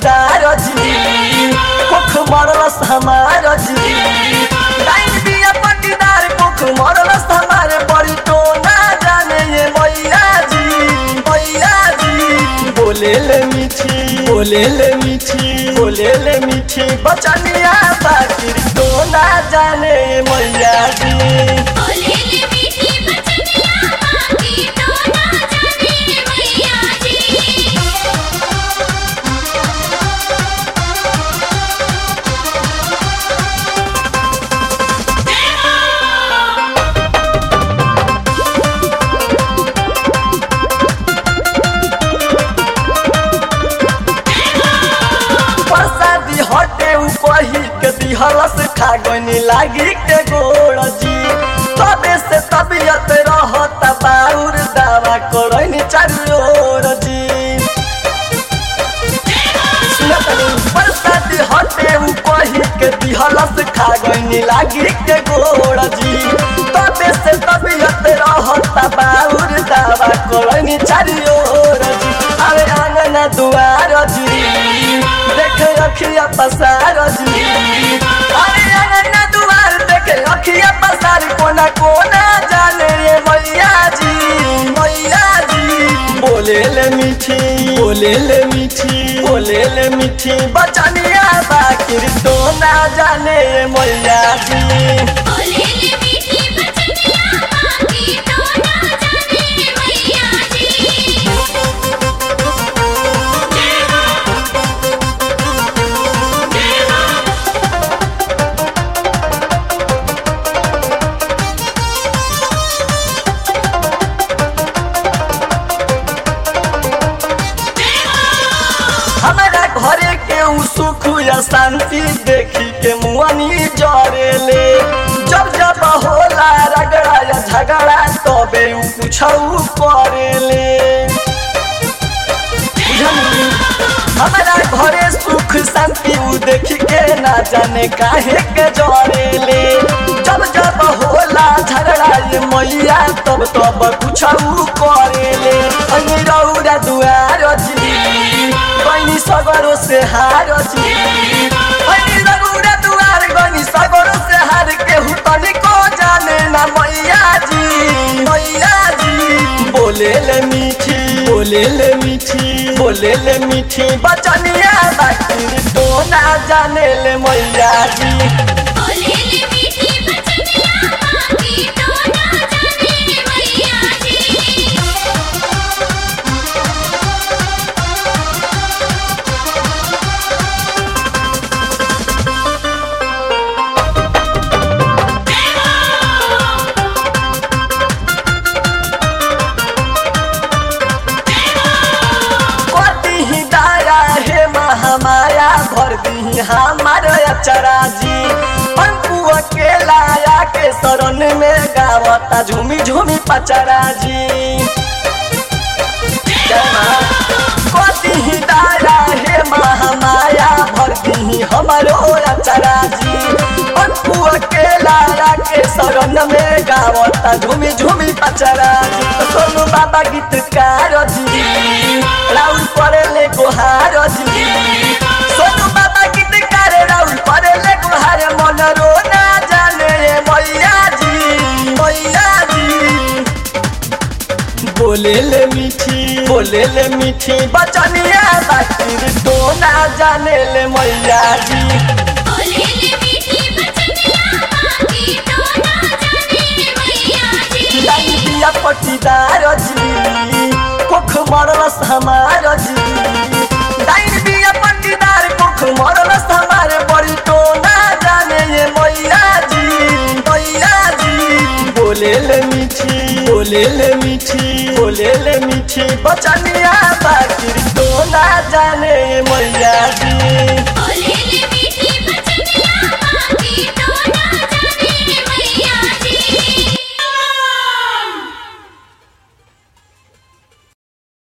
पटीदार जी कुख मरलस हमार जी डाइन बिया पटीदार कुख मरलस हमार बड़ी तो ना जाने ये मैया जी मैया जी बोले ले मीठी बोले ले मीठी बोले ले मीठी बचनिया बाकी तो ना जाने ये मैया जी बोले ले मीठी बचनिया बाकी तो ना जाने मैया जी प्रसादी हटे उपही के दिहलस खागनी लागी के गोड़ जी तबे से तबियत रहत बाउर दावा करनी चारू ओर जी सुनतनी प्रसादी हटे उपही के दिहलस खागनी लागी के गोड़ जी तबे से तबियत रहत बाउर दावा करनी चारू ओर जी अरे आंगन दुआर जी देखे अखिया पसार जी अरे आंगन दुआर देखे अखिया पसार कोना कोना जाने रे मैया जी मैया जी बोले ले मीठी बोले ले मीठी बोले ले मीठी बचनिया बाकी तो ना जाने रे मैया जी बोले ले मीठी बचनिया बाकी तो ना जाने मैया जी हमारा घरे के उ सुख या शांति देखी के मुआनी जरेले जब जब होला रगड़ा या झगड़ा तबे उ कुछ करेले बुझली? हमारा घरे सुख शांति उ देख के ना जाने काहे के जरेले जब जब होला झगड़ा ये मैया तब तब कुछ करेले अनि रौरा दुआर जी बनी सगरो से हार जी अनि रौरा दुआर गनी सगरो से हार के हुतनी को जाने ना मैया जी मैया जी बोले ले मीठी बोले ले मीठी बोले ले मीठी बचनिया बाकी तो ना जाने ले मैया जी बोले ले मीठी बचनिया बाकी तो ना जाने मैया जी कति ही दाया हे महामाया भर दी हमार अचरा जी पंकु अकेला या के शरण में गावता झूमी झूमी पचरा जी जय माँ। कति ही दाया हे महामाया भर दी हमारो अचरा जी पंकु अकेला या के शरण में गावता झूमी झूमी पचरा जी सोनू बाबा गीतकार जी राउल परेले गोहार जी सोनू बाबा गीतकार राउल परेले गोहार मन रो ना जाने रे मैया जी मैया जी बोले ले मीठी बोले ले मीठी बचनिया बाकी तो ना जाने ले मैया जी बोले ले मीठी बचनिया बाकी तो ना जाने मैया जी डाइन बिया पटीदार जी कुख मरलस हमार जी डाइन बिया पटीदार कुख मरलस हमार बड़ी तो ना जाने ये मैया जी मैया जी बोले ले मीठी बोले ले मीठी बोले ले मीठी बचनिया बाकी तो ना जाने ये मैया जी